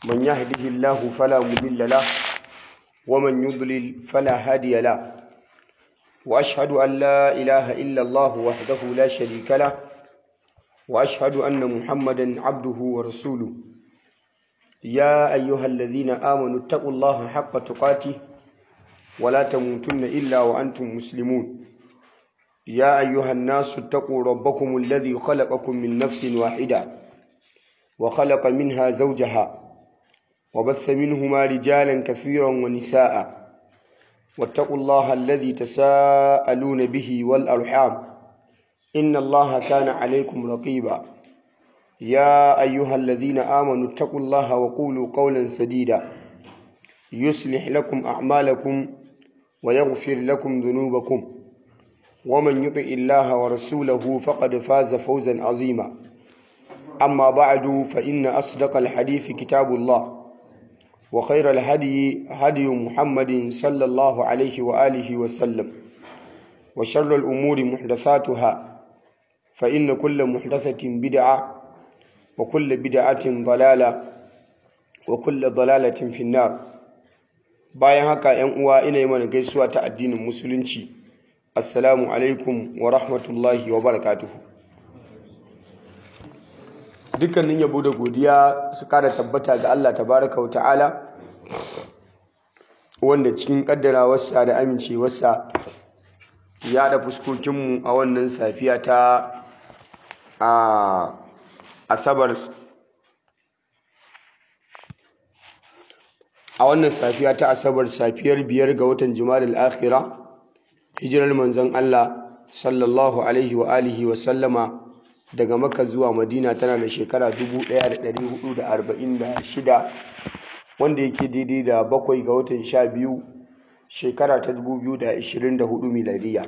من يهده الله فلا مضل له ومن يضلل فلا هادي له وأشهد أن لا إله إلا الله وحده لا شريك له وأشهد أن محمدا عبده ورسوله يا أيها الذين آمنوا اتقوا الله حق تقاته ولا تموتن إلا وأنتم مسلمون يا أيها الناس اتقوا ربكم الذي خلقكم من نفس واحدة وخلق منها زوجها وبث منهما رجالا كثيرا ونساء واتقوا الله الذي تساءلون به والأرحام إن الله كان عليكم رقيبا يا أيها الذين آمنوا اتقوا الله وقولوا قولا سديدا يصلح لكم أعمالكم ويغفر لكم ذنوبكم ومن يطع الله ورسوله فقد فاز فوزا عظيما أما بعد فإن أصدق الحديث كتاب الله وخير الهدي هدي محمد صلى الله عليه وآله وسلم وشر الأمور محدثاتها فإن كل محدثة بدعة وكل بدعة ضلالة وكل ضلالة في النار bayan haka ‘yan uwa ina yi mana gaisuwa ta addinin musulunci assalamu alaikum wa rahmatullahi wa barakatuhu dukkanin yabo da godiya su kada tabbata ga Allah tabaraka wa ta'ala wanda cikin kaddarawarsa da amincewarsa ya da fuskokinmu a wannan safiya ta a asabar a wannan safiya ta asabar safiyar biyar ga watan jumadal akhira hijirar manzon Allah sallallahu alaihi wa alihi wa sallama daga makka zuwa madina tana da shekara 1446 wanda yake daidai da bakwai ga watan sha biyu shekara ta 2024 miladiya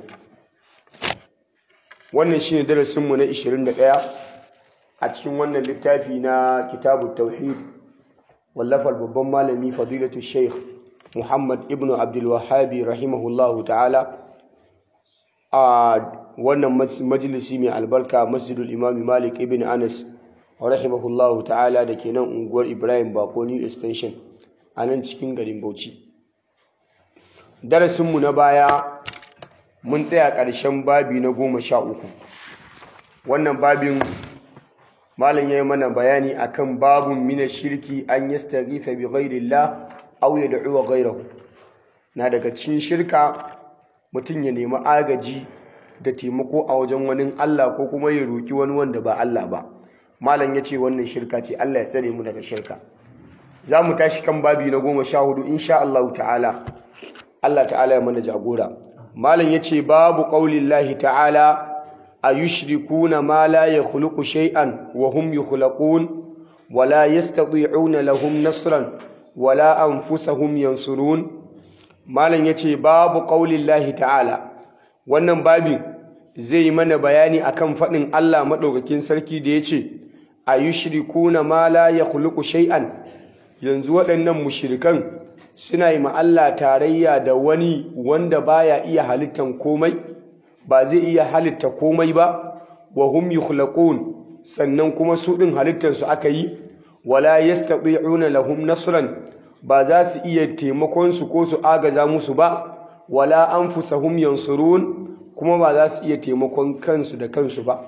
wannan shine darasinmu na 21 a cikin wannan littafi na kitabu tauhid wallafar babban malami fadilatu sheikh muhammad ibn abdulwahabi rahimahullahu ta'ala a wannan majalisi mai albarka masjidul imami malik ibn anas rahimahullahu ta'ala da ke nan unguwar ibrahim bako new extension a nan cikin garin bauchi darasinmu na baya mun tsaya ƙarshen babi na goma sha uku wannan babin malam ya yi mana bayani akan babun mina shirki an yastaghitha bi ghairillah aw yad'u ghayrahu na daga cikin shirka mutum ya nemi agaji da taimako a wajen wani Allah ko kuma ya roki wani wanda ba Allah ba malam ya ce wannan shirka ce Allah ya tsare mu daga shirka za mu tashi kan babi na goma sha hudu insha Allah ta'ala Allah ta'ala ya mana jagora malam ya ce babu qaulillahi ta'ala أيشركون ما لا يخلق شيئا وهم يخلقون ولا يستطيعون لهم نصرا ولا أنفسهم ينصرون ما لن يتي باب قول الله تعالى wannan babin zai yi mana bayani akan faɗin Allah maɗaukakin sarki da ya ce a yi shirikuna ma la ya khuluqu shay'an yanzu waɗannan mushirikan suna yi ma Allah tarayya da wani wanda baya iya halittan komai ba zai iya halitta komai ba wa hum yukhlaqun sannan kuma su din halittar su aka yi wala yastati'una lahum nasran ba za su iya taimakon su ko su agaza musu ba wala anfusahum yansurun kuma ba za su iya taimakon kansu da kansu ba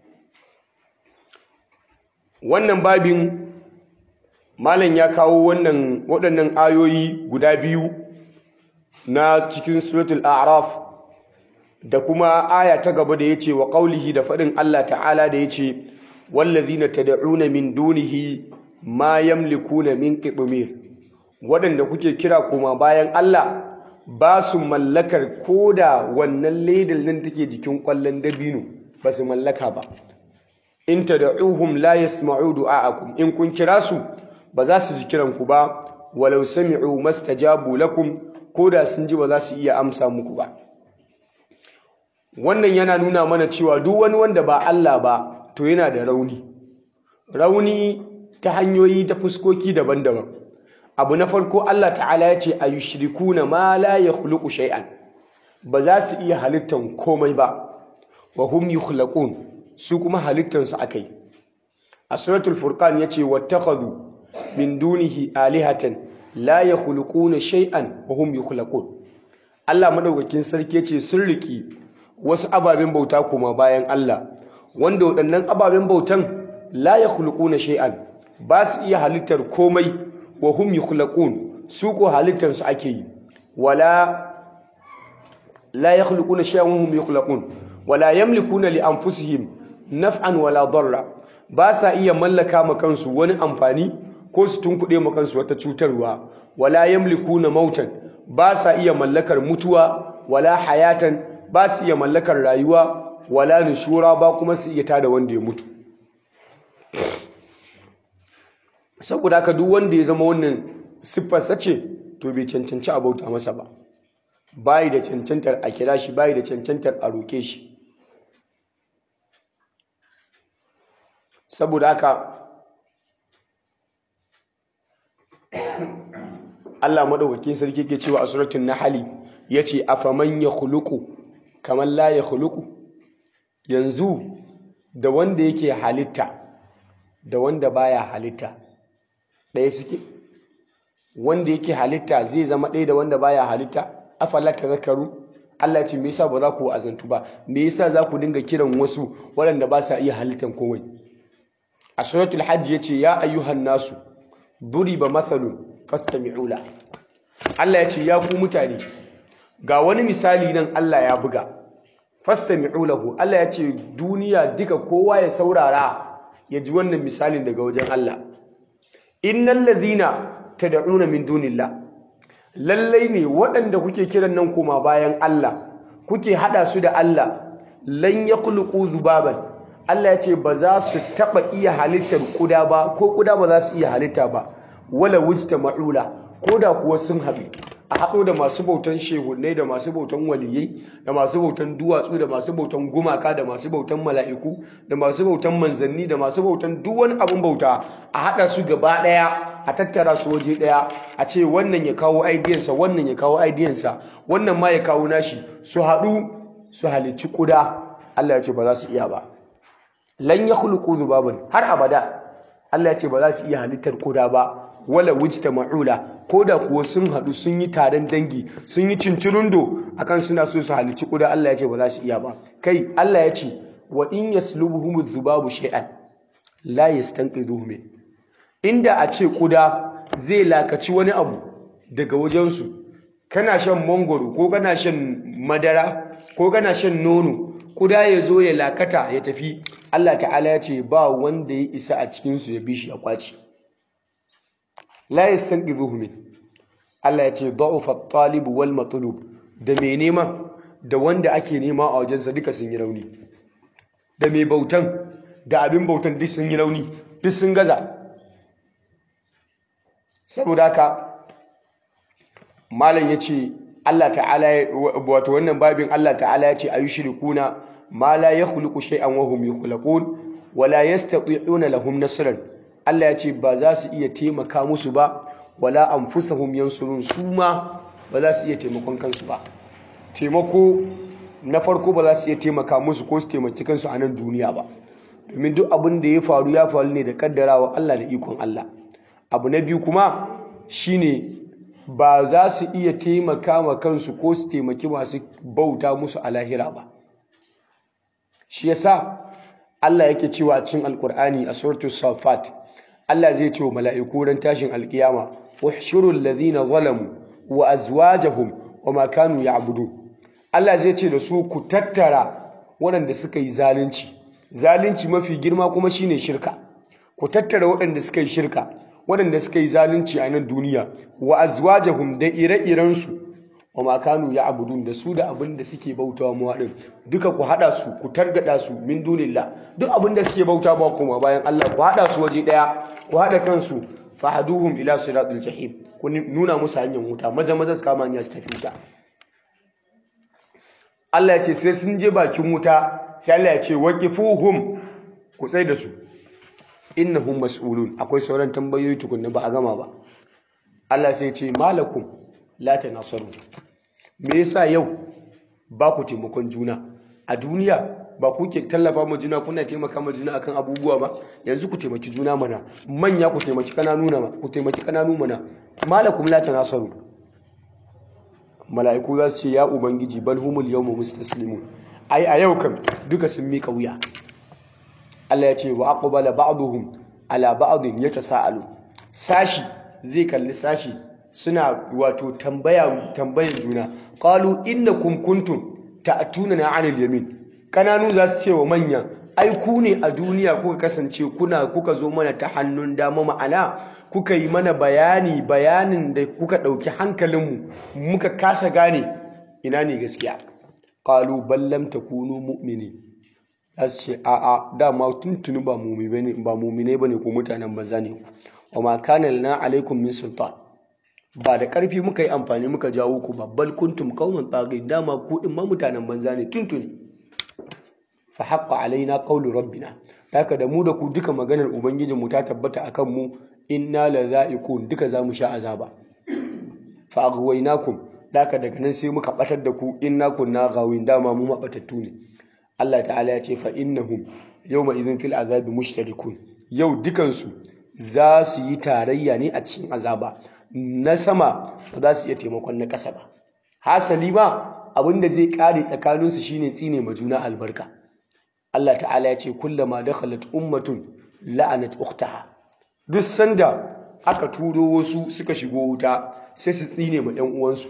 wannan babin malam ya kawo wannan waɗannan ayoyi guda biyu na cikin suratul a'raf da kuma aya ta gaba da yace wa qaulihi da fadin Allah ta'ala da yace wallazina tad'una min dunihi ma yamlikuna min qitmir wadanda kuke kira kuma bayan Allah ba su mallakar koda wannan ledal nan take jikin kwallon dabino ba su mallaka ba in tad'uhum la yasma'u du'aakum in kun kira su ba za su ji kiran ku ba walau sami'u mastajabu lakum koda sun ji ba za su iya amsa muku ba wannan yana nuna mana cewa duk wani wanda ba Allah ba to yana da rauni rauni ta hanyoyi ta fuskoki daban-daban abu na farko Allah ta'ala ya ce ayushrikuna ma la yakhluqu shay'an ba za su iya halittan komai ba wa hum yukhlaqun su kuma halittan su akai a suratul furqan yace wattakhadhu min dunihi alihatan la yakhluquna shay'an wa hum yukhlaqun Allah madaukakin sarki yace sun riki wasu ababen bauta kuma bayan Allah wanda waɗannan ababen bautan la yakhluquna shay'an ba su iya halittar komai wa hum yukhlaqun su ko halittar su ake yi wala la yakhluquna shay'an wa hum yukhlaqun wala yamlikuna li anfusihim naf'an wala darra ba sa iya mallaka ma kansu wani amfani ko su tunkuɗe ma kansu wata cutarwa wala yamlikuna mautan ba sa iya mallakar mutuwa wala hayatan ba su iya mallakar rayuwa wala nushura ba kuma su iya tada wanda ya mutu saboda haka duk wanda ya zama wannan siffarsa ce to bai cancanci a bauta masa ba bayi da cancantar a kira shi bayi da cancantar a roke shi saboda haka Allah madaukakin sarki ke cewa a suratul nahl yace afaman yakhluqu kaman la yakhluqu yanzu da wanda yake halitta da wanda baya halitta ɗaya suke wanda yake halitta zai zama ɗaya da wanda baya halitta afala tazakkaru Allah ya ce me yasa ba za ku azantu ba me yasa za ku dinga kiran wasu waɗanda ba sa iya halittan komai a suratul hajj yace ya ayyuhan nasu duriba mathalun fastami'u la Allah ya ce ya ku mutane ga wani misali nan Allah ya buga fastami'u lahu Allah ya ce duniya duka kowa ya saurara ya ji wannan misalin daga wajen Allah innal ladhina tad'una min dunillah lallai ne waɗanda kuke kiran nan koma bayan Allah kuke hada su da Allah lan yakhluqu zubaban Allah ya ce ba za su taba iya halittar kuda ba ko kuda ba za su iya halitta ba wala wujta ma'ula ko da kuwa sun haɗu a haɗo da masu bautan shehunai da masu bautan waliyai da masu bautan duwatsu da masu bautan gumaka da masu bautan mala'iku da masu bautan manzanni da masu bautan duk wani abin bauta a haɗa su gaba ɗaya a tattara su waje ɗaya a ce wannan ya kawo aidiyansa wannan ya kawo aidiyansa wannan ma ya kawo nashi su haɗu su halicci kuda Allah ya ce ba za su iya ba lan yakhluqu dhubaban har abada Allah ya ce ba za su iya halittar kuda ba wala wujta ma'ula ko da kuwa sun haɗu sun yi taron dangi sun yi cincirundo akan suna so su halici kuda Allah ya ce ba za su iya ba kai Allah ya ce wa in yaslubuhum dhubabu shay'an la yastanqidhuhu min inda a ce kuda zai lakaci wani abu daga wajensu kana shan mangoro ko kana shan madara ko kana shan nono kuda ya zo ya lakata ya tafi Allah ta'ala ya ce ba wanda ya isa a cikinsu ya bi shi ya kwaci la yastanqidhuhu min Allah ya ce da'ufa at-talib wal matlub da mai nema da wanda ake nema a wajensa duka sun yi rauni da mai bautan da abin bautan duk sun yi rauni duk sun gaza saboda haka malam ya ce Allah ta'ala wato wannan babin Allah ta'ala ya ce ayushrikuna ma la yakhluqu shay'an wa hum yukhlaqun wa la yastati'una lahum nasran Allah ya ce ba za su iya taimaka musu ba wala anfusahum yansurun su ma ba za su iya taimakon kansu ba taimako na farko ba za su iya taimaka musu ko su taimaki kansu a nan duniya ba domin duk abin da ya faru ya faru ne da kaddarawa Allah da ikon Allah abu na biyu kuma shine ba za su iya taimaka ma kansu ko su taimaki masu bauta musu a lahira ba shi yasa Allah yake cewa a cikin alkur'ani a suratul safat Allah zai ce wa mala'iku ran tashin alkiyama uhshurul ladhina zalamu wa azwajahum wa ma kanu ya'budun Allah zai ce da su ku tattara waɗanda suka yi zalunci zalunci mafi girma kuma shine shirka ku tattara waɗanda suka yi shirka waɗanda suka yi zalunci a nan duniya wa azwajahum da ire-irensu wa ma kanu ya'budun da su da abin da suke bautawa mu haɗin duka ku haɗa su ku targada su min dunillah duk abin da suke bauta ba kuma bayan Allah ku haɗa su waje ɗaya ku haɗa kansu fahaduhum ila siratul jahim ku nuna musu hanyar wuta maza maza su kama hanya su tafi wuta Allah ya ce sai sun je bakin wuta sai Allah ya ce waqifuhum ku tsai da su innahum mas'ulun akwai sauran tambayoyi tukunna ba a gama ba Allah sai ce malakum la tanasaru me yasa yau ba ku taimakon juna a duniya ba ku ke tallafa ma juna kuna taimaka ma juna akan abubuwa ba yanzu ku taimaki juna mana manya ku taimaki kananu na ku taimaki kananu mana malakum la tanasaru mala'iku za su ce ya ubangiji bal humul yawma mustaslimun ai a yau kam duka sun mika wuya Allah ya ce wa aqbala ba'dhum ala ba'dhin yatasaalu sashi zai kalli sashi suna wato tambaya tambayar juna qalu innakum kuntum ta'tunana 'anil yamin kananu za su ce wa manya ai ku ne a duniya kuka kasance kuna kuka zo mana ta hannun dama ma'ana kuka yi mana bayani bayanin da kuka ɗauki hankalinmu muka kasa gane ina ne gaskiya qalu bal lam takunu mu'minin za su ce a'a dama tuntuni ba mumine ba ne ko mutanen banza ne wa ma kana lana alaikum min sultan ba da ƙarfi muka yi amfani muka jawo ku babbal kuntum qauman tagin dama ku din ma mutanen banza ne tuntuni fa haqqa alaina qawlu rabbina haka da mu da ku duka maganar ubangijin mu ta tabbata akan mu inna la za'iqun duka zamu sha azaba fa aghwaynakum haka daga nan sai muka batar da ku inna kunna gawin dama mu mabatattu ne Allah ta'ala ya ce fa innahum yawma idhin fil azabi mushtarikun yau dukansu za su yi tarayya ne a cikin azaba na sama ba za su iya taimakon na ƙasa ba hasali ba abinda zai kare tsakaninsu shine tsine ma juna albarka Allah ta'ala ya ce kullama dakhalat ummatun la'anat ukhtaha duk sanda aka turo wasu suka shigo wuta sai su tsine ma ɗan uwansu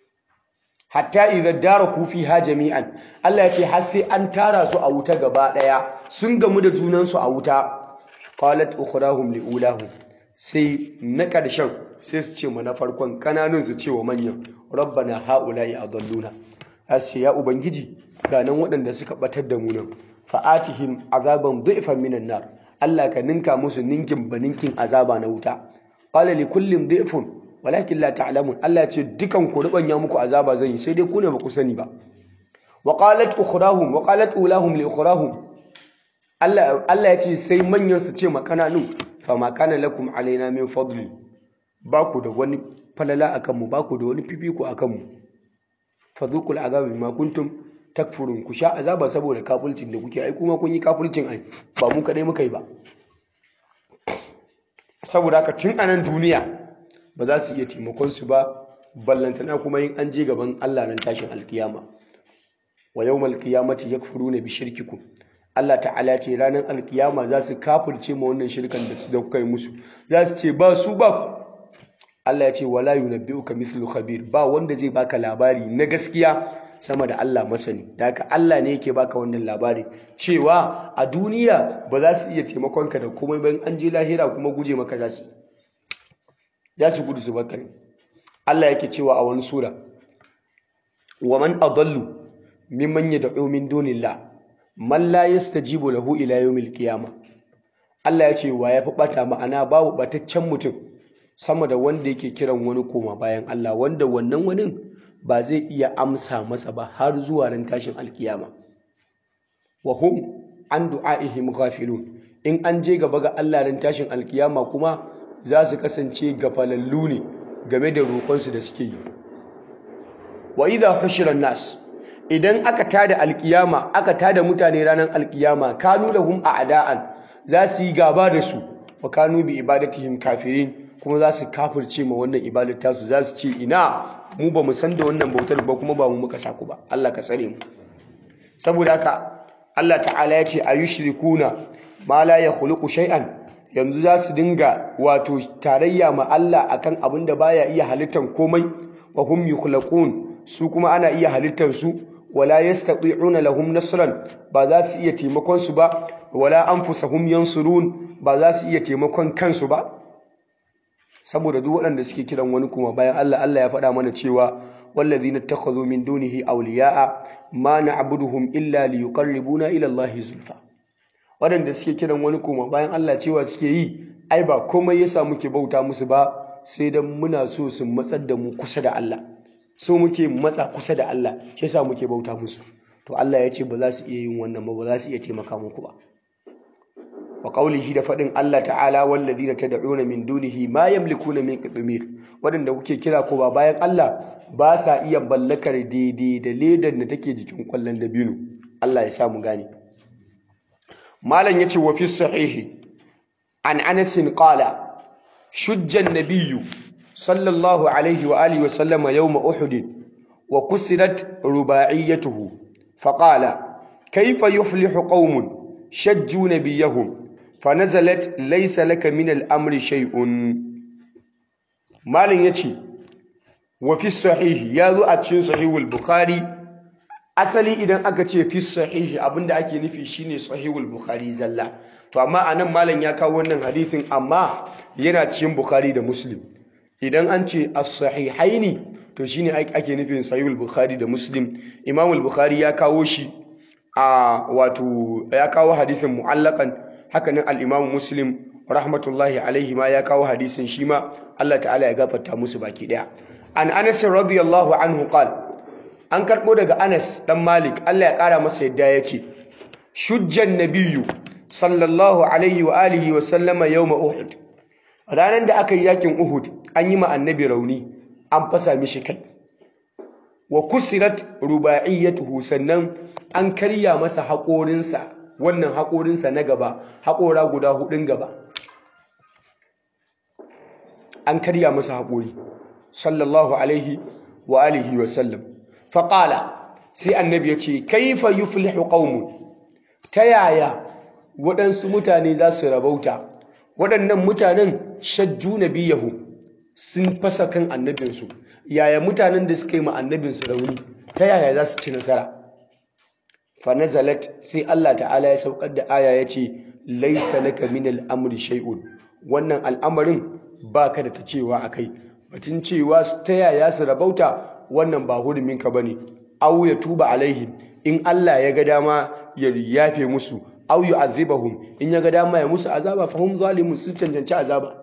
hatta idan daraku fiha jami'an Allah ya ce har sai an tara su a wuta gaba daya sun gamu da junansu a wuta qalat ukhrahum liulahum sai na karshen sai su ce ma na farkon kananun su ce wa manyan rabbana haula'i adalluna ashe ya ubangiji ga nan waɗanda suka batar da mu nan fa'atihim azaban du'fan minan nar Allah ka ninka musu ninkin baninkin azaba na wuta qala li kullin du'fun walakin la ta'lamun Allah ce dukan ku rubanya muku azaba zan yi sai dai ku ne ba ku sani ba wa qalat ukhrahum wa qalat ulahum li ukhrahum Allah Allah ya ce sai manyan su ce makananu fa ma kana lakum alaina min fadli ba ku da wani falala akan mu ba ku da wani fifiko akan mu fadhuqul azab bima kuntum takfurun ku sha azaba saboda kafulcin da kuke ai kuma kun yi kafulcin ai ba mu kadai muka yi ba saboda haka tun anan duniya ba za su iya taimakon su ba ballantana kuma yin an je gaban Allah nan tashin alkiyama wa yawmal qiyamati yakfuruna bi shirkikum Allah ta'ala ce ranar alkiyama za su kafirce ma wannan shirkan da kuka yi musu za su ce ba su ba Allah ya ce wala yunabbi'uka mithlu khabir ba wanda zai baka labari na gaskiya sama da Allah masani da haka Allah ne yake baka wannan labari cewa a duniya ba za su iya taimakon ka da komai bayan an je lahira kuma guje maka za su ya su gudu su baka ne Allah yake cewa a wani sura wa man adallu mimman yad'u min dunillah man la yastajibu lahu ila yawmil qiyamah Allah ya ce wa ya fi bata ma'ana babu bataccen mutum sama da wanda yake kiran wani koma bayan Allah wanda wannan wani ba zai iya amsa masa ba har zuwa ran tashin alkiyama wa hum an du'aihim ghafilun in an je gaba ga Allah ran tashin alkiyama kuma za su kasance gafalallu ne game da roƙonsu da suke yi wa idha hushira nas idan aka tada alkiyama aka tada mutane ranar alkiyama kanu lahum a'da'an za su yi gaba da su wa kanu bi ibadatihim kafirin kuma za su kafirce ma wannan ibadar tasu za su ce ina mu ba mu san da wannan bautar ba kuma ba mu muka saku ba Allah ka tsare mu saboda haka Allah ta'ala ya ce ayushrikuna ma la yakhluqu shay'an yanzu za su dinga wato tarayya ma Allah akan abin da baya iya halittar komai wa hum yukhlaqun su kuma ana iya halittar su wala yastati'una lahum nasran ba za su iya taimakon su ba wala anfusahum yansurun ba za su iya taimakon kansu ba saboda duk waɗanda suke kiran wani kuma bayan Allah Allah ya faɗa mana cewa wallazina takhadhu min dunihi awliya'a ma na'buduhum illa liyuqarribuna ila Allah zulfa waɗanda suke kiran wani kuma bayan Allah cewa suke yi ai ba komai yasa muke bauta musu ba sai dan muna so su matsar da mu kusa da Allah so muke matsa kusa da Allah shi yasa muke bauta musu to Allah ya ce ba za su iya yin wannan ba ba za su iya taimaka muku ba wa qawlihi da fadin Allah ta'ala walladhina tad'una min dunihi ma yamlikuna min qitmir wadanda kuke kira ko ba bayan Allah ba sa iya ballakar daidai da ledan da take jikin kwallon dabino Allah ya sa mu gane malam yace wa fi sahihi an Anas qala shujja an-nabiyyu sallallahu alaihi wa alihi wa sallama yawm uhud wa kusirat rubaiyatuhu faqala kayfa yuflihu qaumun shajju nabiyahum fanazalat laysa laka min al-amri shay'un malin yace wa fi sahihi yazo a cikin sahihul bukhari asali idan aka ce fi sahihi abinda ake nufi shine sahihul bukhari zalla to amma anan malam ya kawo wannan hadisin amma yana cikin bukhari da muslim idan an ce as-sahihaini to shine ake nufin sahihul bukhari da muslim imamul bukhari ya kawo shi a wato ya kawo hadisin mu'allakan hakanan al-imam muslim rahmatullahi alaihi ma ya kawo hadisin shi ma Allah ta'ala ya gafarta musu baki daya an anas radiyallahu anhu qala an karbo daga Anas dan Malik Allah ya kara masa yadda yace shujjan nabiyyu sallallahu alaihi wa alihi wa sallama yawma uhud ranan da aka yi yakin uhud an yi ma annabi rauni an fasa mishi kai wa kusirat rubaiyatuhu sannan an karya masa haƙorinsa wannan haƙorinsa na gaba haƙora guda hudun gaba an karya masa haƙori sallallahu alaihi wa alihi wa sallam faƙala sai annabi ya ce kaifa yuflihu qaumun ta yaya waɗansu mutane za su rabauta waɗannan mutanen shajju nabiyahu sun fasa kan annabinsu yaya mutanen da suka yi ma annabinsu rauni ta yaya za su ci nasara fa nazalat sai Allah ta'ala ya saukar da aya ya ce laisa laka min al'amri shay'un wannan al'amarin baka da ta cewa akai batun cewa ta yaya su rabauta wannan ba huruminka bane aw ya tuba alaihim in Allah ya ga dama ya yafe musu aw yu'adhibahum in ya ga dama ya musu azaba fa hum zalimun su cancanci azaba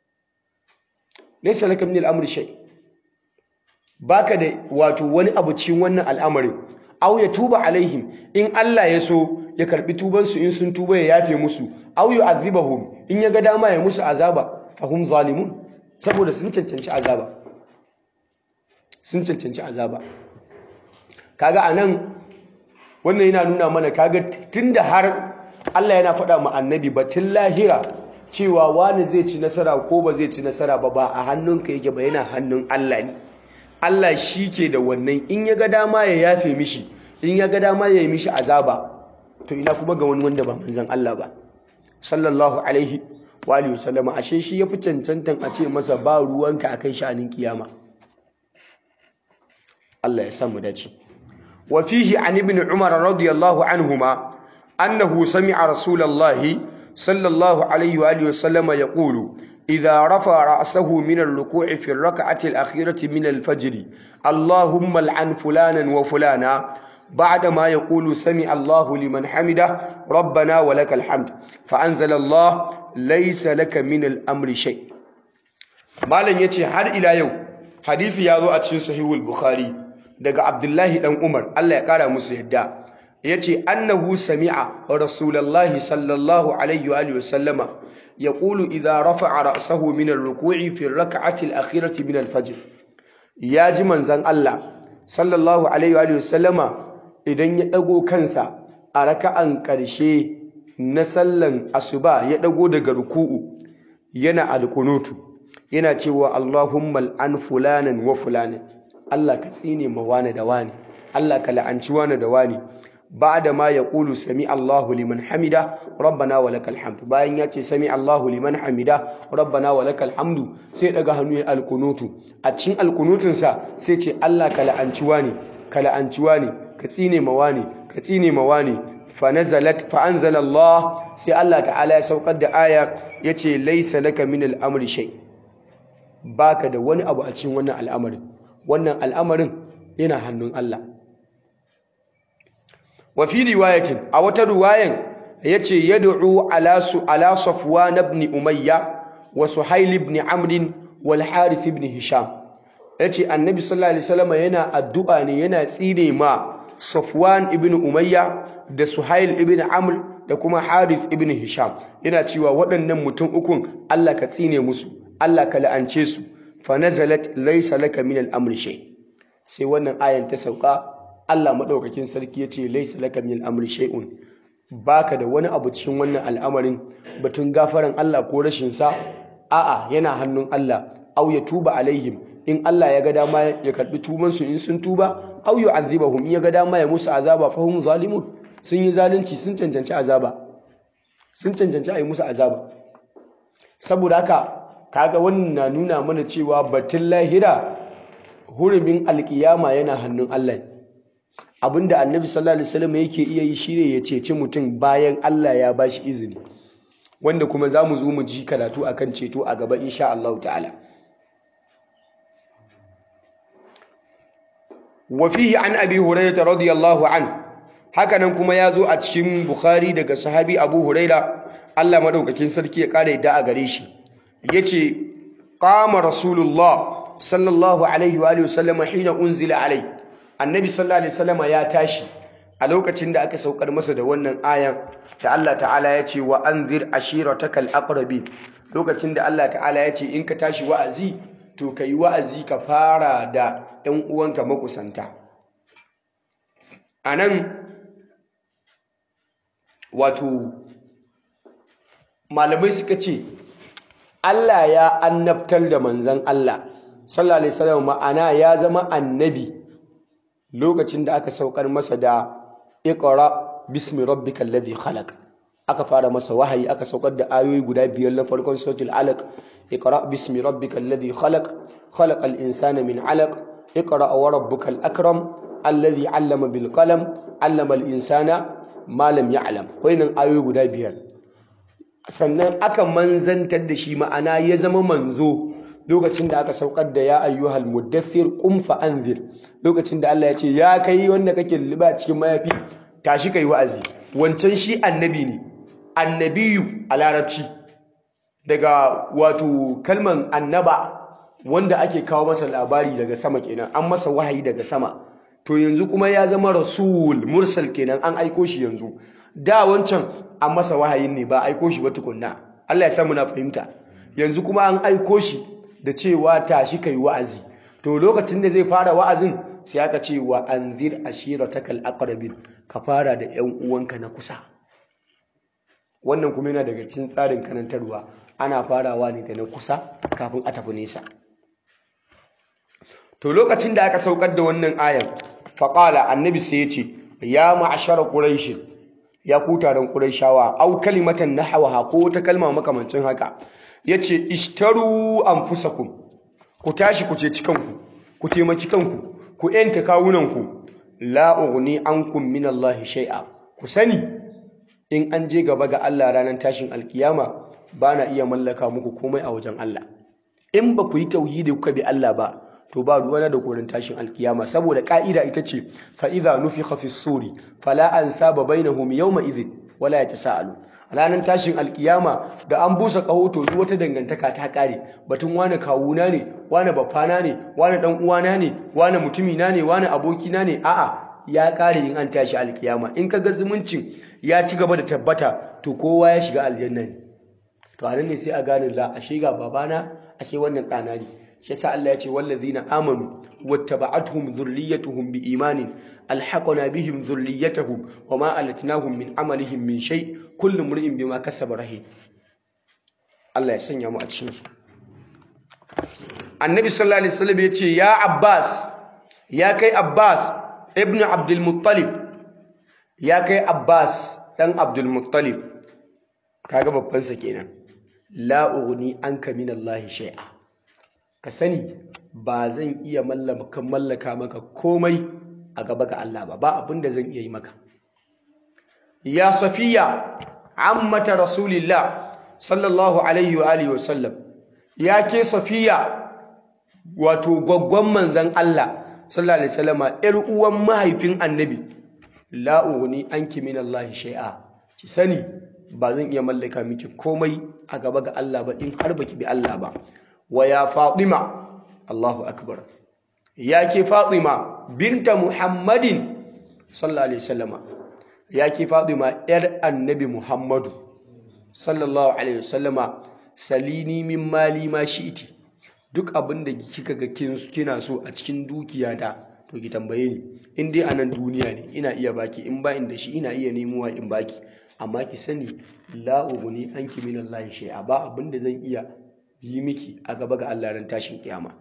laysa laka min al-amri shay baka da wato wani abu cikin wannan al'amarin aw ya tuba alaihim in Allah ya so ya karbi tuban su in sun tuba ya yafe musu aw yu'adhibahum in ya ga dama ya musu azaba fa hum zalimun saboda sun cancanci azaba sun cancanci azaba kaga anan wannan yana nuna mana kaga tunda har Allah yana faɗa ma annabi batun lahira cewa wani zai ci nasara ko ba zai ci nasara ba ba a hannunka yake ba yana hannun Allah ne Allah shi ke da wannan in ya ga dama ya yafe mishi in ya ga dama ya yi mishi azaba to ina kuma ga wani wanda ba manzon Allah ba sallallahu alaihi wa alihi wasallama ashe shi yafi cancantan a ce masa ba ruwanka akan sha'anin kiyama Allah ya samu dace وفيه عن ابن عمر رضي الله عنهما أنه سمع رسول الله صلى الله عليه وآله وسلم يقول إذا رفع رأسه من الركوع في الركعة الأخيرة من الفجر اللهم لعن فلانا وفلانا بعدما يقول سمع الله لمن حمده ربنا ولك الحمد فأنزل الله ليس لك من الأمر شيء ما لن يتي هل إلى يوم حديث ياذو أتشين صحيح البخاري daga Abdullahi dan Umar Allah ya kara musu yadda yace annahu sami'a rasulullahi sallallahu alaihi wa alihi wasallama yaqulu idha rafa'a ra'sahu min ar-ruku'i fi ar-rak'ati al-akhirati min al-fajr yaji manzon Allah sallallahu alaihi wa alihi wasallama idan ya dago kansa a raka'an karshe na sallan asuba ya dago daga ruku'u yana alkunutu yana cewa Allahumma al'an fulanan wa fulanan Allah ka tsine ma wani da wani Allah ka la'anci wani da wani ba'da ma yaqulu sami Allahu liman hamida rabbana wa lakal hamdu bayan ya ce sami Allahu liman hamida rabbana wa lakal hamdu sai daga hannu ya alkunutu a cikin alkunutun sa sai ce Allah ka la'anci wani ka la'anci wani ka tsine ma wani ka tsine ma wani fa nazalat fa anzala Allah sai Allah ta'ala ya saukar da aya yace laysa laka min al-amri shay baka da wani abu a cikin wannan al'amarin wannan al'amarin yana hannun Allah. Wa fi riwayatin a wata riwayan yace yad'u ala su ala Safwan ibn Umayya wa Suhail ibn Amr wal Harith ibn Hisham. Yace Annabi sallallahu alaihi wasallam yana addu'a ne yana tsire ma Safwan ibn Umayya da Suhail ibn Amr da kuma Harith ibn Hisham. Yana cewa waɗannan mutum ukun Allah ka tsine musu, Allah ka la'ance su. fanazalat laysa laka min al-amri shay sai wannan ayan ta sauka Allah madaukakin sarki yace laysa laka min amri shay'un baka da wani abu cikin wannan al'amarin batun gafaran Allah ko rashin sa a'a yana hannun Allah aw ya tuba alaihim in Allah ya ga dama ya karbi tuban su in sun tuba aw yu'adhibahum in ya ga dama ya musu azaba fa hum zalimun sun yi zalunci sun cancanci azaba sun cancanci a yi musu azaba saboda haka kaga wannan na nuna mana cewa batun lahira hurumin alkiyama yana hannun Allah abinda annabi sallallahu alaihi wasallam yake iya yi shine ya ceci mutum bayan Allah ya bashi izini wanda kuma za mu zo mu ji karatu akan ceto a gaba insha Allah ta'ala wa fihi an abi hurairah radiyallahu an hakanan kuma ya zo a cikin bukhari daga sahabi abu huraira Allah madaukakin sarki ya kare da a gare shi yace qama rasulullah sallallahu alaihi wa alihi wasallam hina unzila alai annabi sallallahu alaihi wasallam ya tashi a lokacin da aka saukar masa da wannan ayan da Allah ta'ala ya ce wa anzir ashiratakal aqrabi lokacin da Allah ta'ala ya ce in ka tashi wa'azi to kai wa'azi ka fara da ɗan uwanka makusanta anan wato malamai suka ce Allah ya annabtar da manzan Allah sallallahu alaihi wasallam ma'ana ya zama annabi lokacin da aka saukar masa da iqra bismi rabbikal ladhi khalaq aka fara masa wahayi aka saukar da ayoyi guda biyar na farkon suratul alaq iqra bismi rabbikal ladhi khalaq khalaqal insana min alaq iqra wa rabbukal akram alladhi 'allama bil qalam 'allama al insana ma lam ya'lam wayannan ayoyi guda biyar sannan aka manzantar da shi ma'ana ya zama manzo lokacin da aka saukar da ya ayyuhal muddathir qum fa anzir lokacin da Allah ya ce ya kai wanda kake liba cikin mayafi tashi kai wa'azi wancan shi annabi ne annabiyu a larabci daga wato kalman annaba wanda ake kawo masa labari daga sama kenan an masa wahayi daga sama to yanzu kuma ya zama rasul mursal kenan an aiko shi yanzu da wancan an masa wahayin ne ba aiko shi ba tukunna Allah ya samu na fahimta yanzu kuma an aiko shi da cewa tashi kai wa'azi to lokacin da zai fara wa'azin sai aka ce wa anzir ashiratakal aqrabin ka fara da ƴan uwanka na kusa wannan kuma yana daga cikin tsarin karantarwa ana farawa ne da na kusa kafin a tafi nesa to lokacin da aka saukar da wannan ayan faqala annabi sai ya ce ya ma'ashara quraish ya ku taron quraishawa au kalimatan nahwaha ko ta kalma makamancin haka yace ishtaru anfusakum ku tashi ku ce kanku ku taimaki kanku ku yanta kawunanku la ughni ankum min Allah shay'a ku sani in an je gaba ga Allah ranar tashin alkiyama bana iya mallaka muku komai a wajen Allah in ba ku yi tauhidi kuka bi Allah ba to ba ruwana da korin tashin alkiyama saboda ka'ida ita ce fa idza nufikha fi suri fala ansaba bainahum yawma idhin wala yatasaalu ranar tashin alkiyama da an busa kaho to wata dangantaka ta kare batun wani kawuna ne wani bafana ne wani dan uwana ne wani mutumina ne wani abokina ne a'a ya kare in an tashi alkiyama in ka ga zumuncin ya ci gaba da tabbata to kowa ya shiga aljanna ne to a ne sai a gane la ashe ga babana ashe wannan ɗana ne shi yasa Allah ya ce wallazina amanu wattaba'atuhum dhurriyyatuhum biimanin alhaqna bihim dhurriyyatahum wama alatnahum min amalihim min shay kullu mri'in bima kasaba rahim Allah ya sanya mu a cikin su Annabi sallallahu alaihi wasallam ya ce ya Abbas ya kai Abbas ibnu Abdul Muttalib ya kai Abbas dan Abdul Muttalib kaga babban sa kenan la ughni anka min Allah shay'a ka sani ba zan iya mallaka mallaka maka komai a gaba ga Allah ba ba abin da zan iya yi maka ya safiya ammata rasulillah sallallahu alaihi wa alihi wasallam ya ke safiya wato gwaggwan manzan Allah sallallahu alaihi wasallama yar uwan mahaifin annabi la ughni anki min Allah shay'a ki sani ba zan iya mallaka miki komai a gaba ga Allah ba in har baki bi Allah ba wa ya Fatima Allahu akbar ya ke Fatima binta Muhammadin sallallahu alaihi wasallama ya ke Fatima yar annabi Muhammadu sallallahu alaihi wasallama salini min mali ma shi'ti duk abin da kika ga kina so a cikin dukiya da to ki tambaye ni in dai a nan duniya ne ina iya baki in ba da shi ina iya nemowa in baki amma ki sani la uguni anki min Allah shay'a ba abin da zan iya yi miki a gaba ga Allah ran tashin kiyama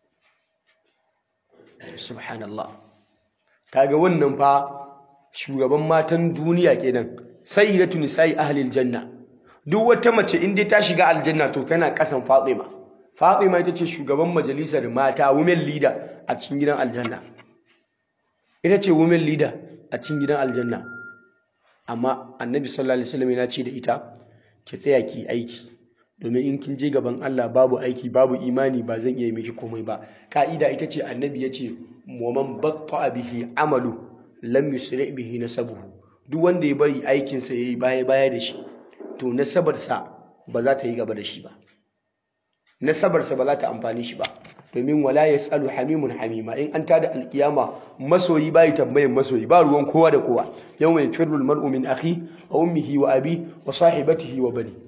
subhanallah kaga wannan fa shugaban matan duniya kenan sayyidatu nisa'i ahlil janna duk wata mace in dai ta shiga aljanna to tana kasan Fatima Fatima ita ce shugaban majalisar mata women leader a cikin gidan aljanna ita ce women leader a cikin gidan aljanna amma annabi sallallahu alaihi wasallam yana ce da ita ki tsaya ki aiki domin in kin je gaban Allah babu aiki babu imani ba zan iya miki komai ba ka'ida ita ce annabi ya ce wa man batta bihi amalu lam yusri bihi nasabuhu duk wanda ya bari aikin sa yayi baya baya da shi to nasabarsa ba za ta yi gaba da shi ba nasabarsa ba za ta amfani shi ba domin wala yasalu hamimun hamima in an tada alkiyama masoyi bai tambayin masoyi ba ruwan kowa da kowa yawma yafirru almar'u min akhi wa ummihi wa abi wa sahibatihi wa bani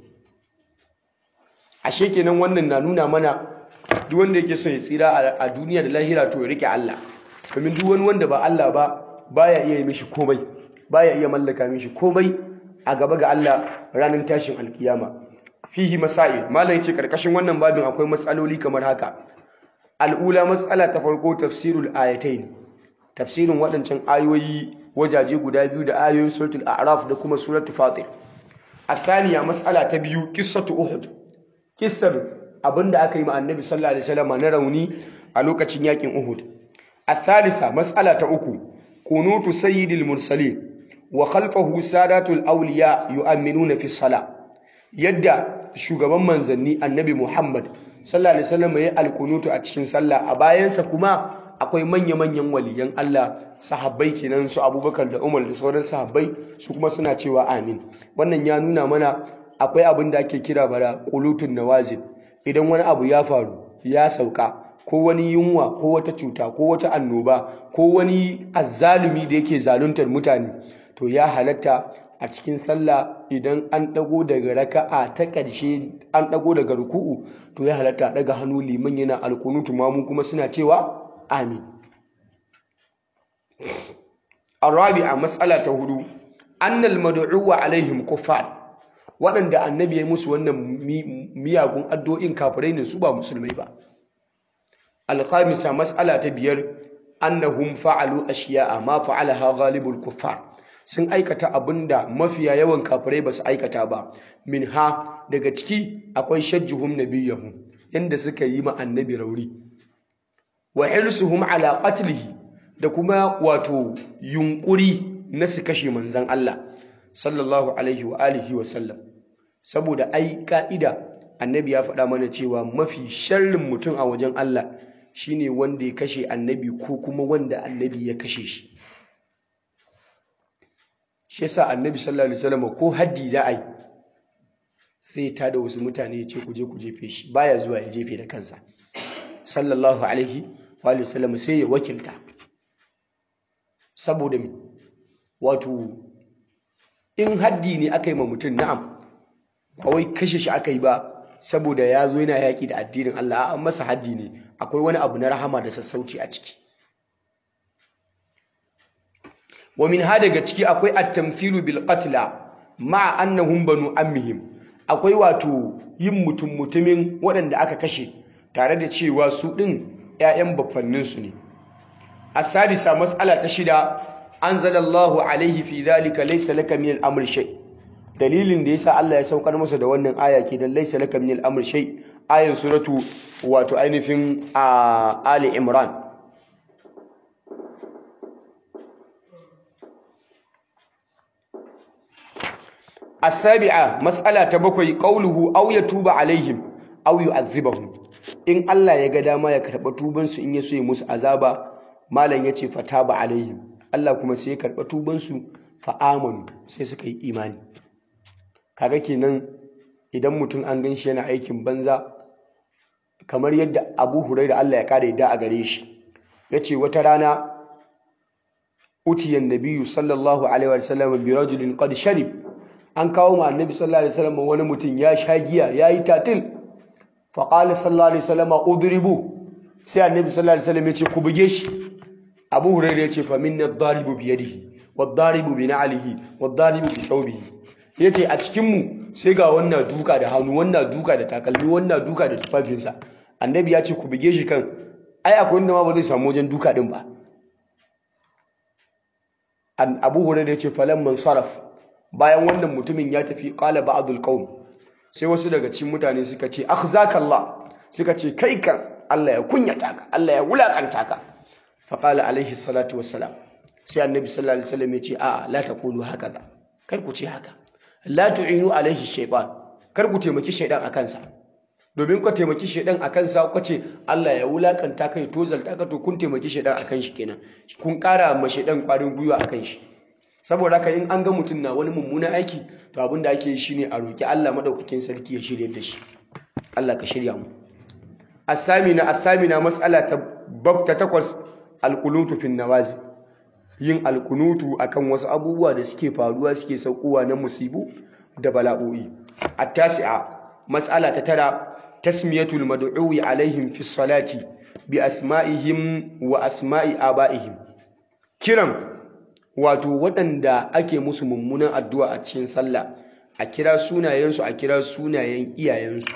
ashe kenan wannan na nuna mana duk wanda yake son ya tsira a duniya da lahira to ya rike Allah domin duk wani wanda ba Allah ba baya iya yi mishi komai baya iya mallaka mishi komai a gaba ga Allah ranar tashin alkiyama fihi masail malam yace karkashin wannan babin akwai matsaloli kamar haka al'ula matsala ta farko tafsirul ayatain tafsirin waɗancan ayoyi wajaje guda biyu da ayoyin suratul a'raf da kuma suratul fatir athaniya matsala ta biyu qissatu uhud kissar abinda aka yi ma annabi sallallahu alaihi wasallam na rauni a lokacin yakin uhud athalitha matsala ta uku kunutu sayyidil mursalin wa khalfahu sadatul awliya yu'minuna fi salah yadda shugaban manzanni annabi Muhammad sallallahu alaihi wasallam yayi alkunutu a cikin sallah a bayansa kuma akwai manya-manyan waliyan Allah sahabbai kenan su Abubakar da Umar da sauran sahabbai su kuma suna cewa amin wannan ya nuna mana akwai abin da ake kira bara qulutun nawazil idan wani abu ya faru ya sauka ko wani yunwa ko wata cuta ko wata annoba ko wani azzalumi da yake zaluntar mutane to ya halatta a cikin sallah idan an dago daga raka'a ta ƙarshe an dago daga ruku'u to ya halatta daga hannu liman yana alkunutu mamu kuma suna cewa amin arabi'a mas'ala ta hudu annal mad'uwa alaihim kuffar waɗanda annabi ya musu wannan miyagun addu'o'in kafirai ne su ba musulmai ba alkhamisa mas'ala ta biyar annahum fa'alu ashiya'a ma fa'alaha ghalibul kuffar sun aikata abinda mafiya yawan kafirai ba su aikata ba min ha daga ciki akwai shajjuhum nabiyahum yanda suka yi ma annabi rauri wa hirsuhum ala qatlihi da kuma wato yunkuri na su kashe manzon Allah sallallahu alaihi wa alihi wa sallam saboda ai ka'ida annabi ya faɗa mana cewa mafi sharrin mutum a wajen Allah shine wanda ya kashe annabi ko kuma wanda annabi ya kashe shi shi yasa annabi sallallahu alaihi wasallam ko haddi za a yi sai ya tada wasu mutane ya ce ku je ku jefe shi baya zuwa ya jefe da kansa sallallahu alaihi wa sallam sai ya wakilta saboda me wato in haddi ne aka yi ma mutum na'am ba wai kashe shi aka yi ba saboda ya zo yana yaƙi da addinin Allah an masa haddi ne akwai wani abu na rahama da sassauci a ciki wa min ha daga ciki akwai at-tamthilu bil qatla ma'a annahum banu ammihim akwai wato yin mutum mutumin waɗanda aka kashe tare da cewa su ɗin ‘ya'yan bafannin su ne as-sadisa mas'ala ta shida anzalallahu alaihi fi dhalika laysa laka min al-amri shay dalilin da yasa Allah ya saukar masa da wannan aya ke dan laysa laka min al-amri shay ayan suratu wato ainihin a Ali Imran السابعة مسألة تبكي قوله أو يتوب عليهم أو يعذبهم إن الله يقدر ما يكتب توبان سو إن يسوي مس عذابا ما لن يتي فتاب عليهم الله كما سيكتب توبان سو فآمنوا سيسكي إيماني kaga kenan idan mutum an gan shi yana aikin banza kamar yadda Abu Hurairah Allah ya kare da a gare shi yace wata rana utiyan nabiyyu sallallahu alaihi wasallam bi rajulin qad sharib an kawo ma annabi sallallahu alaihi wasallam wani mutum ya sha giya yayi tatil fa qala sallallahu alaihi wasallam udribu sai annabi sallallahu alaihi wasallam ya ce ku buge shi Abu Hurairah yace fa minna ad-daribu bi yadihi wad-daribu bi na'lihi wad-daribu bi thawbihi yace a cikin mu sai ga wannan duka da hannu wannan duka da takalmi wannan duka da tufafinsa annabi ya ce ku bige shi kan ai akwai wanda ma ba zai samu wajen duka din ba an abu hurairah yace falan man saraf bayan wannan mutumin ya tafi qala ba'dul qaum sai wasu daga cikin mutane suka ce akhzakallah suka ce kai kan Allah ya kunyata ka Allah ya wulakanta ka fa qala alaihi salatu wassalam sai annabi sallallahu alaihi wasallam ya ce a'a la taqulu hakaza kar ku ce haka la tu'inu alaihi shaytan kar ku taimaki shaydan akan sa domin ku taimaki shaydan akan sa ku ce Allah ya wulakanta kai to zalta ka to kun taimaki shaydan akan shi kenan kun kara ma shaydan kwarin gwiwa akan shi saboda haka in an ga mutum na wani mummunan aiki to abin da ake yi shine a roki Allah madaukakin sarki ya shirye da shi Allah ka shirya mu asamina asamina mas'ala ta babta takwas alqunutu fin nawazi yin alkunutu akan wasu abubuwa da suke faruwa suke saukowa na musibu da bala'o'i at-tasi'a mas'ala ta tara tasmiyatul mad'uwi alaihim fi salati bi asma'ihim wa asma'i aba'ihim kiran wato waɗanda ake musu mummunan addu'a a cikin sallah a kira sunayensu a kira sunayen iyayensu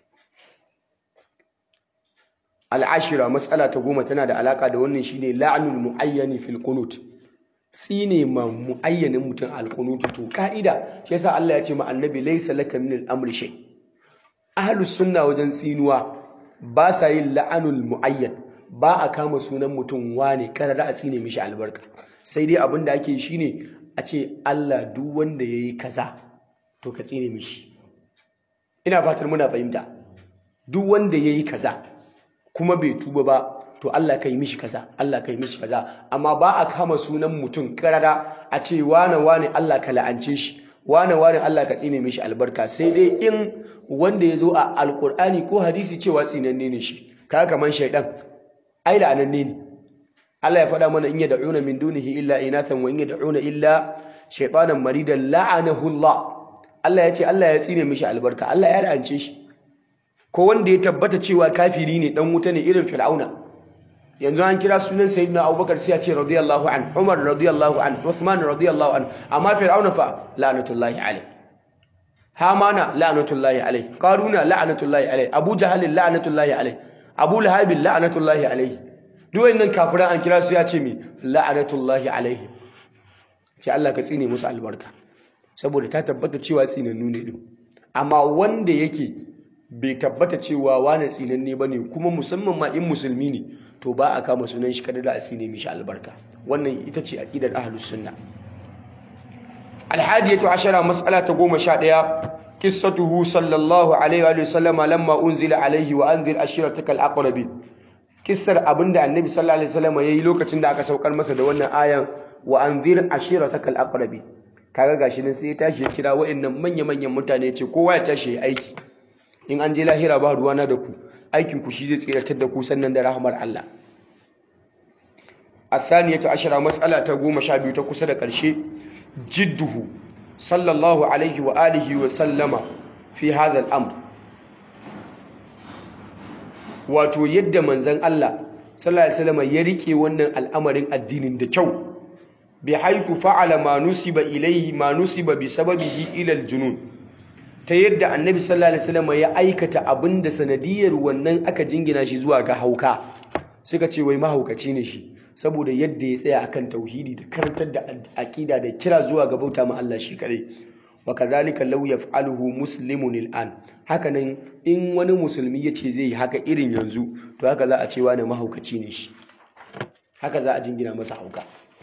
al'ashira matsala ta goma tana da alaka da wannan shine la'anul muayyani fil qunut tsine ma muayyanin mutum al qunut to ka'ida shi yasa Allah ya ce ma annabi laysa laka min al amri shay ahlus sunna wajen tsinuwa ba sa yin la'anul muayyan ba a kama sunan mutum wane karara a tsine mishi albarka sai dai abin da ake shine a ce Allah duk wanda yayi kaza to ka tsine mishi ina fatar muna fahimta duk wanda yayi kaza kuma bai tuba ba to Allah ka yi mishi kaza Allah ka yi mishi kaza amma ba a kama sunan mutum karara a ce wane wane Allah ka la'ance shi wane wane Allah ka tsine mishi albarka sai dai in wanda ya zo a alkur'ani ko hadisi cewa tsinanne ne shi kaga kaman shaidan ai la'ananne ne Allah ya faɗa mana in yad'una min dunihi illa inathan wa in yad'una illa shaytanan maridan la'anahu Allah Allah ya ce Allah ya tsine mishi albarka Allah ya la'ance shi ko wanda ya tabbata cewa kafiri ne dan wuta ne irin fir'auna yanzu an kira sunan sayyidina abubakar sai ya ce radiyallahu an umar radiyallahu an uthman radiyallahu an amma fir'auna fa la'natullahi alayh hamana la'natullahi alayh qaruna la'natullahi alayh abu jahal la'natullahi alayh abu lahab la'natullahi alayh duk wannan kafiran an kira su ya ce mi la'natullahi alayh ce Allah ka tsine musu albarka saboda ta tabbata cewa tsinannu ne din amma wanda yake bai tabbata cewa wane tsinanne ba ne kuma musamman ma in musulmi ne to ba a kama sunan shi kada da a tsine mishi albarka wannan ita ce aqidar ahlus sunna alhadiyatu ashara mas'ala ta goma sha ɗaya qissatuhu sallallahu alaihi wa sallama lamma unzila alaihi wa anzir ashirataka alaqrabin kissar abinda annabi sallallahu alaihi wasallam yayi lokacin da aka saukar masa da wannan ayan wa anzir ashirataka alaqrabin kaga gashi nan sai ya tashi ya kira wa'annan manya-manyan mutane ce kowa ya tashi ya aiki in an je lahira ba ruwana da ku aikin ku shi zai tsiratar da ku sannan da rahmar Allah athaniyatu ashara mas'ala ta goma sha biyu ta kusa da ƙarshe jidduhu sallallahu alaihi wa alihi wa sallama fi hadha al-amr wato yadda manzon Allah sallallahu alaihi wasallam ya rike wannan al'amarin addinin da kyau bi haiku fa'ala ma nusiba ilayhi ma nusiba bi sababihi ila al-junun ta yadda annabi sallallahu alaihi wasallam ya aikata abin da sanadiyar wannan aka jingina shi zuwa ga hauka suka ce wai mahaukaci ne shi saboda yadda ya tsaya akan tauhidi da karantar da aqida da kira zuwa ga bauta ma Allah shi kadai wa kadhalika law yaf'aluhu muslimun al'an hakanan in wani musulmi yace zai yi haka irin yanzu to haka za a ce wani mahaukaci ne shi haka za a jingina masa hauka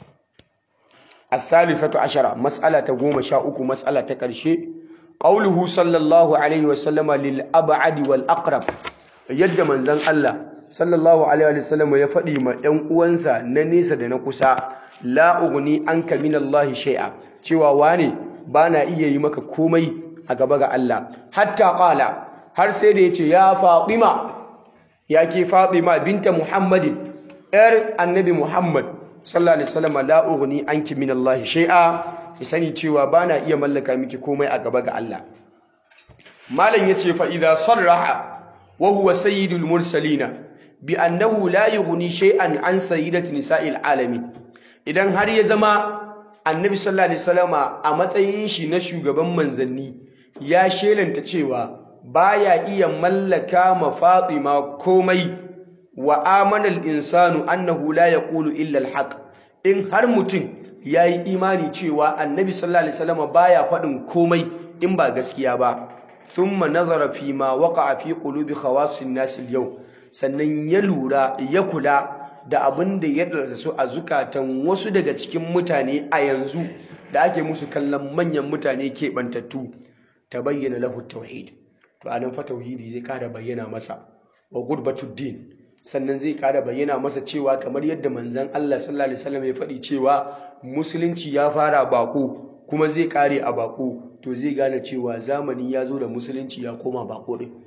الثالثة عشرة مسألة قوم شاء مسألة تكرشي قوله صلى الله عليه وسلم للأبعد والأقرب يد من زن الله صلى الله عليه وسلم يفدي ما ينقوانسا ننسى دنكسا لا أغني عنك من الله شيئا cewa wane bana iya yi maka komai a gaba ga Allah hatta qala har sai da yace ya Fatima yake Fatima binta Muhammadin yar annabi Muhammad sallallahu alaihi wasallam la ughni anki min Allah shay'a ki sani cewa bana iya mallaka miki komai a gaba ga Allah malam yace fa idza sarraha wa huwa sayyidul mursalina bi annahu la yughni shay'an an sayyidati nisa'il alamin idan har ya zama annabi sallallahu alaihi wasallama a matsayin shi na shugaban manzanni ya shelanta cewa baya iya mallaka ma Fatima komai wa amana al-insanu annahu la yaqulu illa al-haq in har mutum yayi imani cewa annabi sallallahu alaihi wasallama baya faɗin komai in ba gaskiya ba thumma nazara fi ma waqa'a fi qulubi khawasin nas al-yawm sannan ya lura ya kula da abin da ya dalsa su a zukatan wasu daga cikin mutane a yanzu da ake musu kallon manyan mutane keɓantattu ta bayyana lahu tauhid to anan fa tauhidi zai kara bayyana masa wa gurbatud din sannan zai kara bayyana masa cewa kamar yadda manzon Allah sallallahu alaihi wasallam ya faɗi cewa musulunci ya fara bako kuma zai kare a bako to zai gane cewa zamani ya zo da musulunci ya koma bako din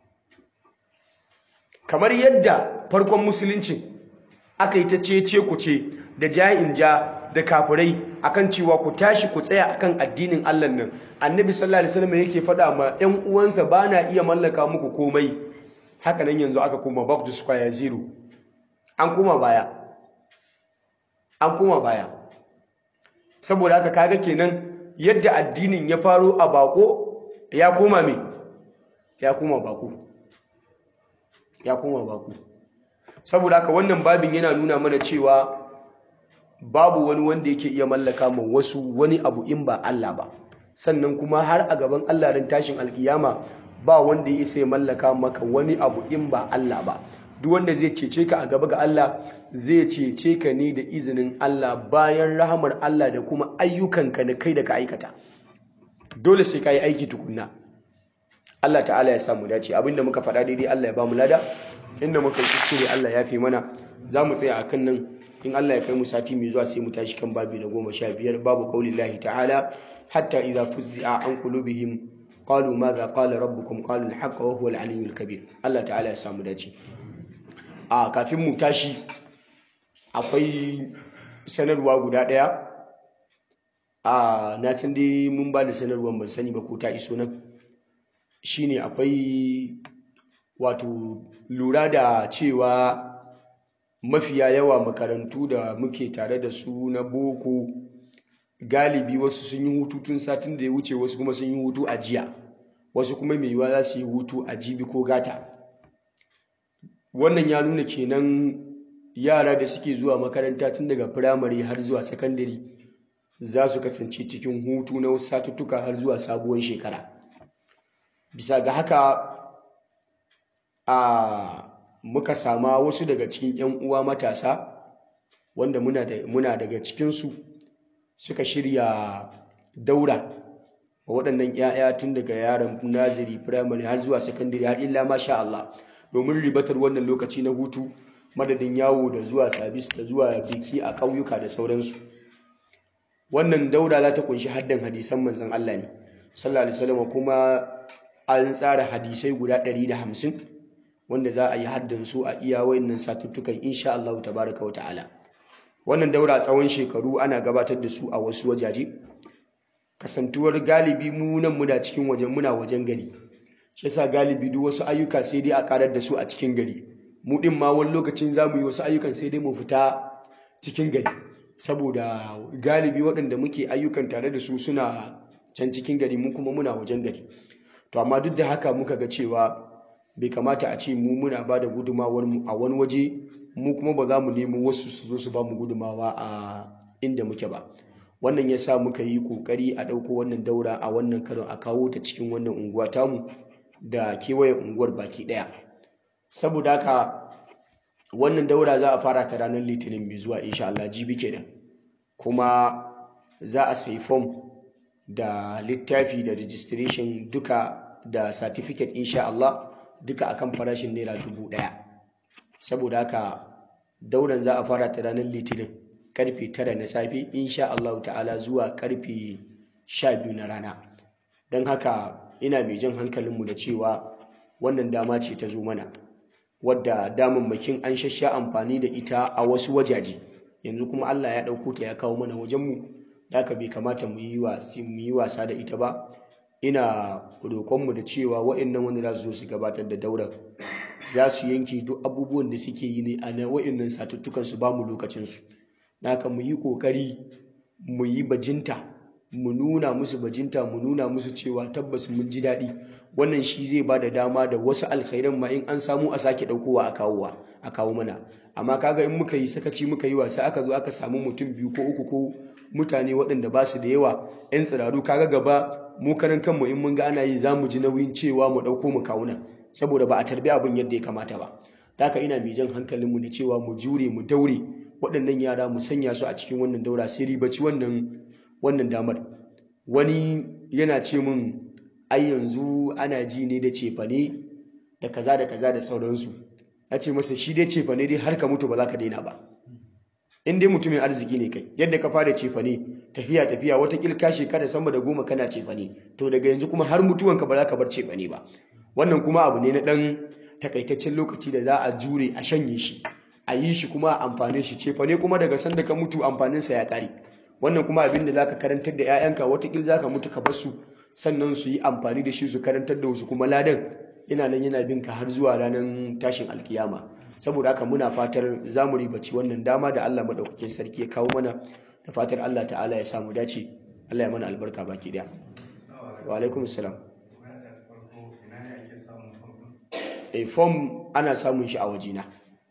kamar yadda farkon musulunci aka yi ta cece ku ce da ja'in ja da kafirai akan cewa ku tashi ku tsaya akan addinin Allah nan annabi sallallahu alaihi wasallam yake faɗa ma ƴan uwansa ba na iya mallaka muku komai haka nan yanzu aka koma back to square zero an koma baya an koma baya saboda haka kaga kenan yadda addinin ya faro a bako ya koma me ya koma bako ya koma bako saboda haka wannan babin yana nuna mana cewa babu wani wanda yake iya mallaka ma wasu wani abu in ba Allah ba sannan kuma har a gaban Allah ran tashin alkiyama ba wanda ya isa ya mallaka maka wani abu in ba Allah ba duk wanda zai cece ka a gaba ga Allah zai cece ka ne da izinin Allah bayan rahamar Allah da kuma ayyukanka da kai da ka aikata dole sai ka yi aiki tukunna Allah ta'ala ya samu dace abinda muka faɗa daidai Allah ya ba mu lada inda muka yi kuskure Allah ya fi mana za mu tsaya akan nan in Allah ya kai mu sati mai zuwa sai mu tashi kan babi na goma sha biyar babu qaulillahi ta'ala hatta idza fuzzi'a an qulubihim qalu madha qala rabbukum qalu al-haqq wa huwa al-aliyyul kabir Allah ta'ala ya samu dace a kafin mu tashi akwai sanarwa guda daya a na san dai mun ba da sanarwar ban sani ba ko ta iso nan shine akwai wato lura da cewa mafiya yawa makarantu da muke tare da su na boko galibi wasu sun yi hutu tun satin da ya wuce wasu kuma sun yi hutu a jiya wasu kuma mai yiwuwa za su yi hutu a jibi ko gata wannan ya nuna kenan yara da suke zuwa makaranta tun daga firamare har zuwa sakandare za su kasance cikin hutu na wasu satuttuka har zuwa sabuwar shekara bisa ga haka a muka sama wasu daga cikin 'yan uwa matasa wanda muna, da, muna daga cikinsu suka shirya daura wa waɗannan 'ya'ya tun daga yaran naziri firamare har zuwa sakandare har illa masha Allah domin ribatar wannan lokaci na hutu madadin yawo da zuwa sabis da zuwa biki a ƙauyuka da sauransu wannan daura za ta kunshi haddan hadisan manzon Allah ne sallallahu alaihi wasallam kuma an tsara hadisai guda 150 wanda za a yi haddan su a iya wayannan satuttukan insha Allah tabaraka wa ta'ala wannan daura tsawon shekaru ana gabatar da su a wasu wajaje kasantuwar galibi mu nan muna cikin wajen muna wajen gari shi yasa galibi duk wasu ayyuka sai dai a karar da su a cikin gari mu din ma wani lokacin za mu yi wasu ayyukan sai dai mu fita cikin gari saboda galibi waɗanda muke ayyukan tare da su suna can cikin gari mu kuma muna wajen gari to amma duk da haka muka ga cewa bai kamata a ce mu muna ba da gudumawar mu a wani waje mu kuma ba za mu nemo wasu su zo su ba mu gudumawa a inda muke ba wannan ya sa muka yi kokari a ɗauko wannan daura a wannan karon a kawo ta cikin wannan unguwa tamu da kewayen unguwar baki ɗaya saboda haka wannan daura za a fara ta ranar litinin mai zuwa insha Allah jibi kenan kuma za a sayi fom da littafi da registration duka da certificate insha Allah duka akan farashin naira dubu ɗaya saboda haka dauran za a fara ta ranar litinin karfe tara na safe insha Allah ta'ala zuwa karfe sha biyu na rana don haka ina mai jan hankalinmu da cewa wannan dama ce ta zo mana wadda damammakin an shasha amfani da ita a wasu wajaje yanzu kuma Allah ya ɗauko ta ya kawo mana wajenmu da haka bai kamata mu yi wasa da ita ba ina roƙonmu da cewa waɗannan wanda za su zo su gabatar da daurar za su yanke duk abubuwan da suke yi ne a na waɗannan satuttukan su ba mu lokacinsu haka mu yi ƙoƙari mu yi bajinta mu nuna musu bajinta mu nuna musu cewa tabbas mun ji daɗi wannan shi zai ba da dama da wasu alkhairan ma in an samu a sake ɗaukowa a kawowa a kawo mana amma kaga in muka yi sakaci muka yi wasa aka zo aka samu mutum biyu ko uku ko mutane waɗanda ba su da yawa 'yan tsiraru kaga gaba mu karan kanmu in mun ga ana yi za mu ji nauyin cewa mu ɗauko mu kawo nan saboda ba a tarbi abin yadda ya kamata ba da haka ina mai jan hankalinmu da cewa mu jure mu daure waɗannan yara mu sanya su a cikin wannan daura sai ribaci wannan wannan damar wani yana ce min ai yanzu ana ji ne da cefane da kaza da kaza da sauransu ya ce masa shi dai cefane dai har ka mutu ba za ka daina ba in dai mutumin arziki ne kai yadda ka fara cefane tafiya tafiya wata ka shekara sama da goma kana cefane to daga yanzu kuma har mutuwanka ba za ka bar cefane ba wannan kuma abu ne na ɗan takaitaccen lokaci da za a jure a shanye shi a yi shi kuma a amfane shi cefane kuma daga sanda ka mutu amfaninsa ya ƙare wannan kuma abin da zaka karantar da 'ya'yanka watakil zaka mutu ka bar su sannan su yi amfani da shi su karantar da wasu kuma ladan yana nan yana bin ka har zuwa ranar tashin alkiyama saboda haka muna fatar za mu ribaci wannan dama da Allah madaukakin sarki ya kawo mana da fatar Allah ta'ala ya samu dace Allah ya mana albarka baki daya wa alaikum salam a form ana samun shi a wajena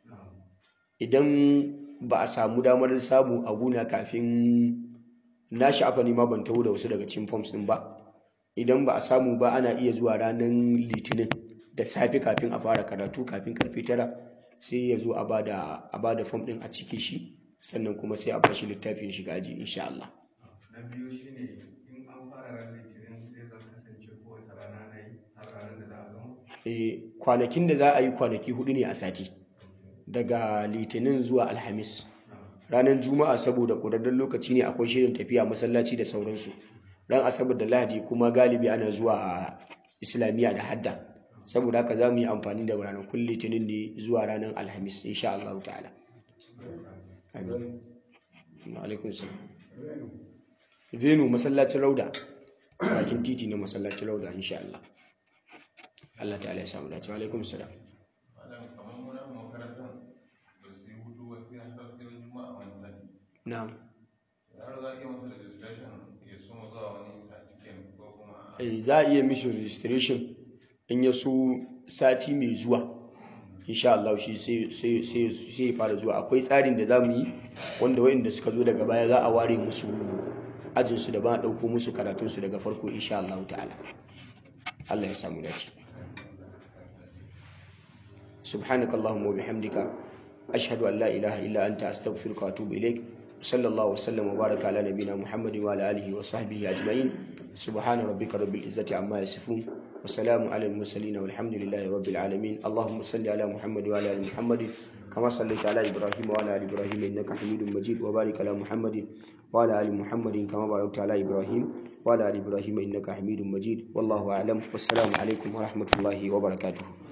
idan ba a samu damar samu a guna kafin na sha'afa ne ma ban taho da wasu daga cikin forms din ba idan ba a samu ba ana iya zuwa ranar litinin da safe kafin a fara karatu kafin karfe tara sai ya zo a bada a bada form din a ciki shi sannan kuma sai a bashi littafin shiga aji insha Allah na biyu shine in an fara ran litinin zai zan kasance kowace rana na yi har ranar da za a gama eh kwanakin da za a yi kwanaki hudu ne a sati daga litinin zuwa alhamis ranar juma'a saboda ƙurarren lokaci ne akwai shirin tafiya masallaci da sauransu ran asabar da lahadi kuma galibi ana zuwa a islamiyya da hadda saboda haka za mu yi amfani da ranakun litinin ne zuwa ranar alhamis insha Allah ta'ala amin alaikum salam venu masallacin rauda bakin titi na masallacin rauda insha Allah Allah ta'ala ya samu dace wa alaikum salam Malam kamar muna makarantar ba su yi hutu ba sai har sai juma'a wani sati. na'am Har za a iya masa registration ya soma zuwa wani sati kenan ko kuma a- Eh, za a iya mishi registration in ya so sati mai zuwa insha Allah shi sai sai sai sai ya fara zuwa akwai tsarin da zamu yi wanda waɗanda suka zo daga baya za a ware musu ajin su da ba a dauko musu karatun su daga farko insha Allah ta'ala Allah ya samu dace سبحانك اللهم وبحمدك أشهد أن لا إله إلا أنت أستغفرك وأتوب إليك صلى الله وسلم وبارك على نبينا محمد وعلى آله وصحبه أجمعين سبحان ربك رب العزة عما يصفون وسلام على المرسلين والحمد لله رب العالمين اللهم صل على محمد وعلى آل محمد كما صليت على إبراهيم وعلى آل إبراهيم إنك حميد مجيد وبارك على محمد وعلى آل محمد كما باركت على إبراهيم وعلى آل إبراهيم إنك حميد مجيد والله أعلم والسلام عليكم ورحمة الله وبركاته